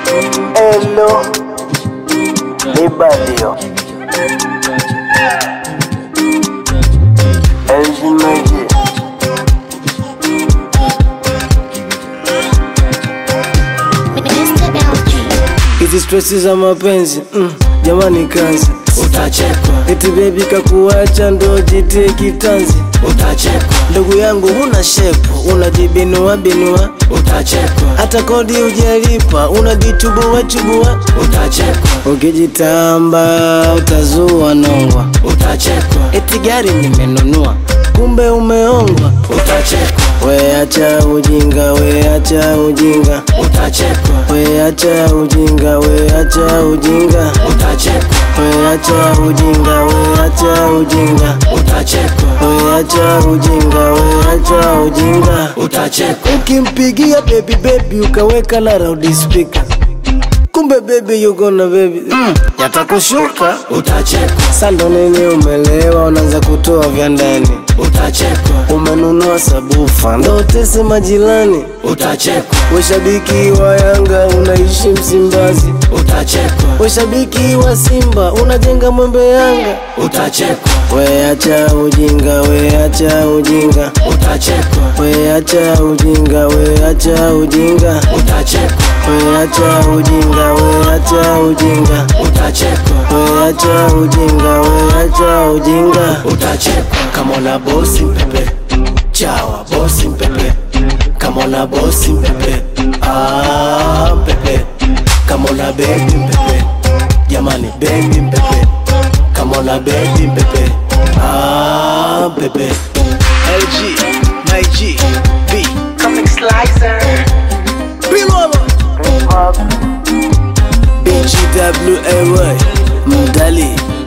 Hello, Libadio. Eljimaji. Mr. LG. Hizi stresi za mapenzi mm, jamani kazi utachekwa, eti bebi kakuacha ndo jitie kitanzi utachekwa, ndugu yangu huna shepu unajibinua binua utachekwa, hata kodi ujalipa unajichubua chubua utachekwa, ukijitamba utazua nongwa utachekwa, eti gari nimenunua kumbe umeongwa utachekwa, weacha ujinga weacha ujinga utachekwa, weacha ujinga weacha ujinga utachekwa, weacha ujinga weacha ujinga utachekwa, weacha ujinga weacha ujinga utachekwa, ukimpigia baby baby ukaweka na loud speaker kumbe baby yuko na baby mm, yatakushuka utachekwa, sando nini umelewa unaanza kutoa vya ndani utachekwa, umenunua sabufa ndo tese majirani utachekwa, weshabiki wa yanga unaishi msimbazi utachekwa, weshabiki wa simba unajenga mwembe yanga utachekwa, weacha ujinga weacha ujinga utachekwa, weacha ujinga weacha ujinga utachekwa, weacha ujinga weacha ujinga utachekwa, weacha ujinga weacha ujinga utachekwa. Kama una bosi mpepe, chawa bosi mpepe, kama una bosi mpepe, ah mpepe, kama una bebi mpepe, jamani bebi mpepe, kama una bebi mpepe, ah mpepe. LG my G B Comic Slicer. Bilolo Hip Hop. BGWAY Mdali